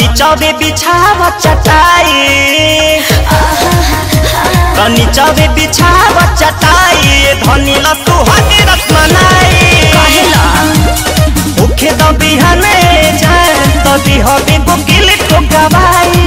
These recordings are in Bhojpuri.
चौबे बिछाव चटाई तनी चौबे बिछाव चटाई धनी ल सुहागे रसमलाई कहेला भूखे द बिहाने जाए तो दिहबे गुगिल ठोकाबाई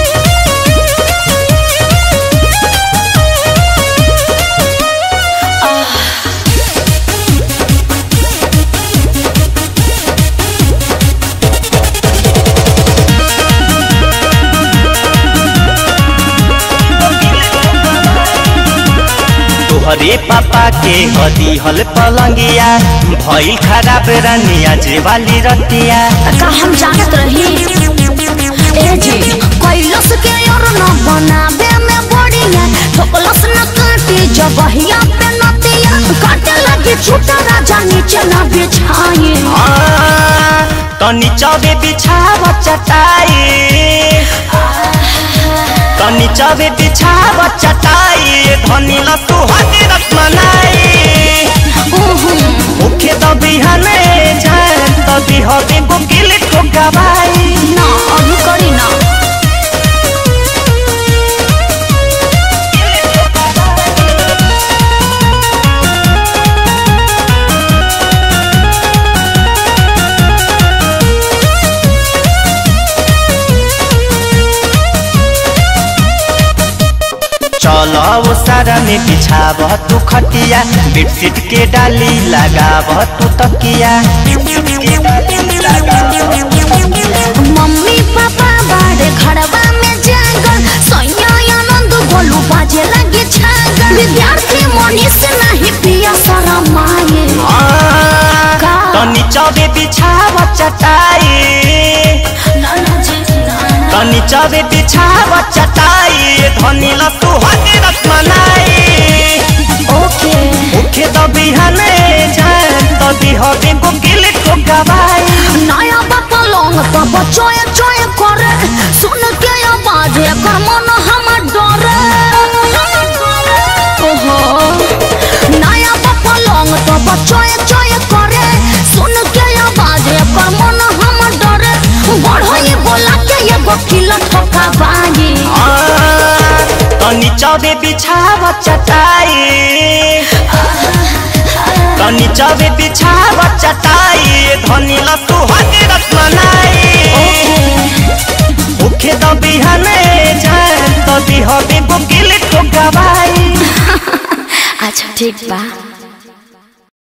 तोहरे पापा के हदी हल पलंगिया भइल खराब रनिया जे वाली रतिया का हम जानत रही ए जी कैलस के और न बनावे में बढ़िया ठोकलस न काटे जबहिया पे नतिया काटे लगे छूटा राजा नीचे न बिछाए आ, तनी चौबे बिछाव चटाई तनी चौबे बिछाव चटाई धनी ल सुहागे रसमलाई ओहो भूखे द बिहाने जाए तो दिहबे गुगिल ठोकाबाई ना अभी करी ना चलो वो सारा में बिछाव तू खटिया बेडशीट के डाली लगाव तू तकिया मम्मी पापा बाड़े घरवा में जागल सैया आनंद गोलू बाजे लगे छागल विद्यार्थी मनी से नहीं पिया शरम आए का? तनी चौबे बिछाव चटाई नाना जी नाना तनी चौबे बिछाव चटाई धनी ल सुहागे रसमलाई ओके भूखे द बिहाने जाए तो दिहबे गुगिल ठोकाबाई नया बापा लोंग तब चोए चोए करे सुन के आवाज एकर मन हमर डरे ओहो नया बापा लोंग तब चोए चोए करे सुन के आवाज एकर मन हमर डरे बढ़ई बोला के एगो किलो ठोका बागी आ, तनी चौबे बिछाव चटाई तनी चौबे बिछाव चटाई धनी ल सुहागे रसमलाई भूखे द बिहाने जाए तो दिहबे गुगिल ठोकाबाई अच्छा ठीक बा